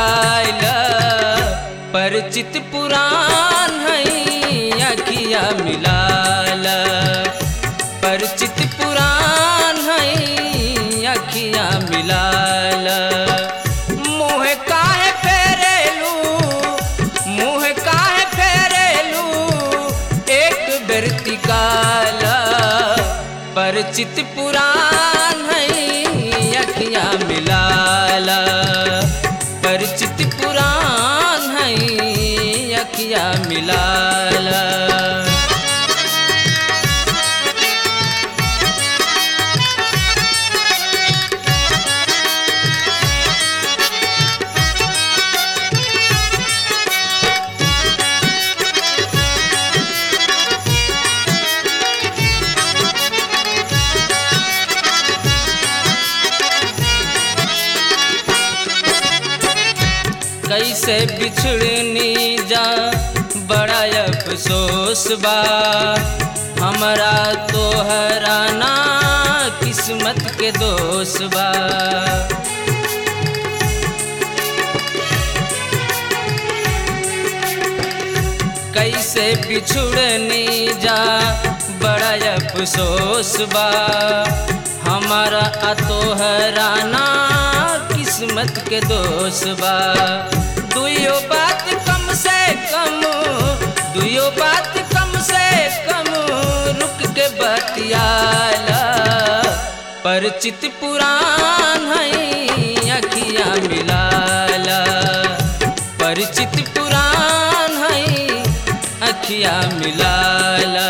मिलाल परिचित पुराण है अखिया मिलाल परिचित पुराण है अखिया मिलाल मुँह काहे फेरेलू मुँह काहे फेरेलू एक बेरतिकाल परिचित पुराण है अखिया मिलाल परिचित पुराण है अखिया मिलाल कैसे बिछड़नी जा बड़ा अफसोस बा हमारा तो हराना किस्मत के दोष बा कैसे बिछुड़नी जा बड़ा अफसोस बा हमारा अतोहराना किस्मत के दोष बा दुयो बात कम से कम दुयो बात कम से कम रुक के बतियाला परिचित पुराण है अखिया मिलाला परिचित पुराण है अखिया मिलाला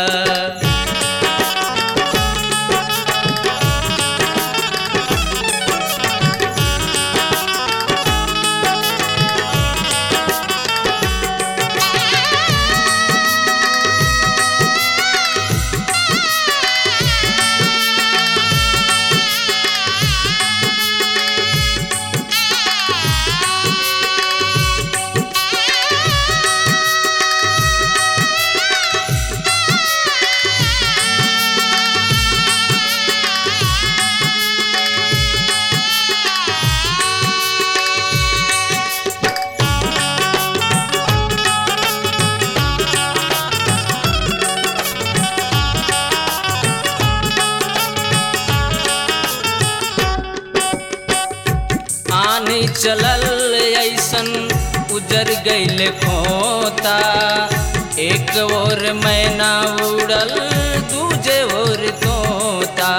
आनी चलल ऐसन उजर गईल खोता एक ओर मैना उड़ल दूजे ओर तोता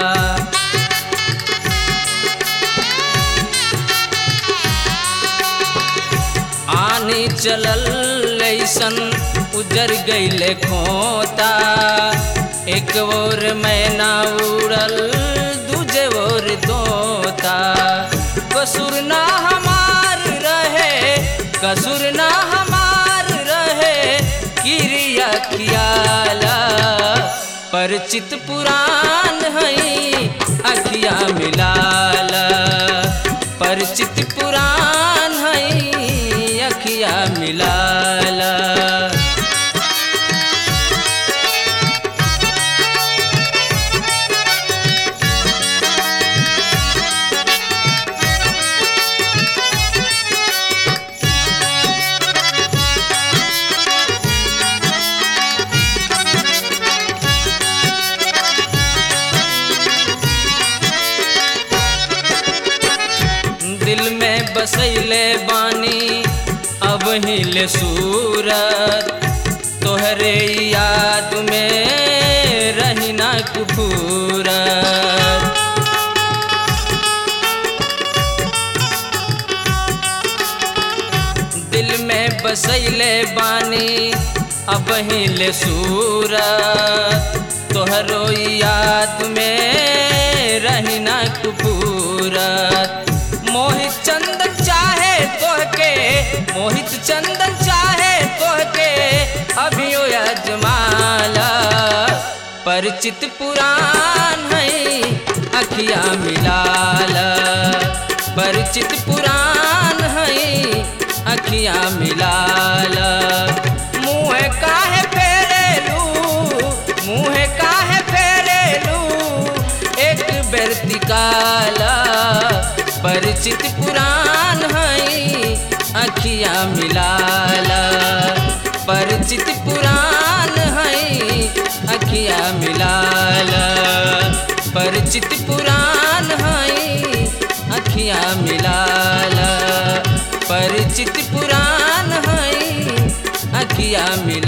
आनी चलल ऐसन उजर गईल खोता एक ओर मैना उड़ल दूजे ओर तोता कसूर ना हमार रहे कसूर ना हमार रहे किरिया खियाला परिचित पुराण है अखिया मिलाला परिचित पुराण है अखिया मिलाला दिल में बसैले बानी अब हिले सूरत तोहरे याद में रही ना कुफूरत दिल में बसैले बानी अब हिले सूरत तोहरो याद में रही ना कुपूरत मोहित चंदन चाहे तोहके मोहित चंदन चाहे तोहके अभियो अजमाला परिचित पुराण है अखिया मिलाला परिचित पुराण है अखिया मिलाला मुँह काहे फेरेलू मुँह काहे फेरेलू एक बेर तिकाला पर परिचित पुराण है अखिया मिलाला परिचित पुराण है अखिया मिलाला परिचित पुराण है अखिया मिलाला परिचित पुराण है अखिया मिला